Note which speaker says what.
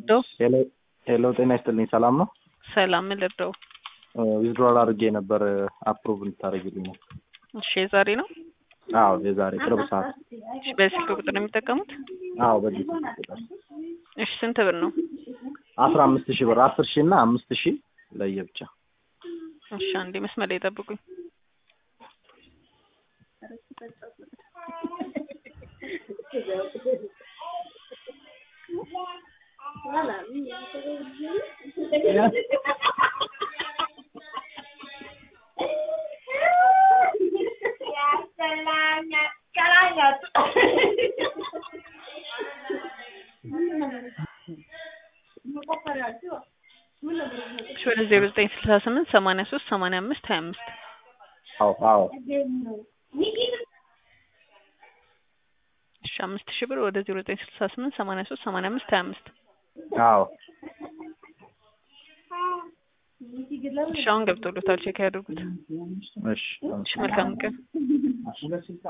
Speaker 1: ልርዳው?
Speaker 2: ሄሎ ሄሎ፣ ጤና ይስጥልኝ። ሰላም ነው?
Speaker 1: ሰላም ምን ልርዳው?
Speaker 2: ዊዝድሮል አድርጌ ነበር አፕሩቭ እንድታደርግልኝ ነው።
Speaker 1: እሺ የዛሬ ነው?
Speaker 2: አዎ የዛሬ ቅርብ ሰዓት።
Speaker 1: እሺ በስልክ ቁጥር ነው የሚጠቀሙት?
Speaker 2: አዎ በዚህ ቁጥር
Speaker 1: እሺ ስንት ብር ነው?
Speaker 2: አስራ አምስት ሺህ ብር አስር ሺህ እና አምስት ሺህ ለየብቻ።
Speaker 1: እሺ አንዴ መስመር ላይ ጠብቁኝ። እሺ ወደ ዜሮ ዘጠኝ ስልሳ ስምንት ሰማንያ ሶስት ሰማንያ አምስት ሀያ አምስት
Speaker 2: አዎ አዎ
Speaker 1: እሺ አምስት ሺህ ብር ወደ ዜሮ ዘጠኝ ስልሳ ስምንት ሰማንያ ሶስት ሰማንያ አምስት ሀያ አምስት
Speaker 2: አዎ
Speaker 1: እሺ አሁን ገብቶሎታል ቼክ ያድርጉት።
Speaker 2: እሺ
Speaker 1: እሺ መልካም ቀን።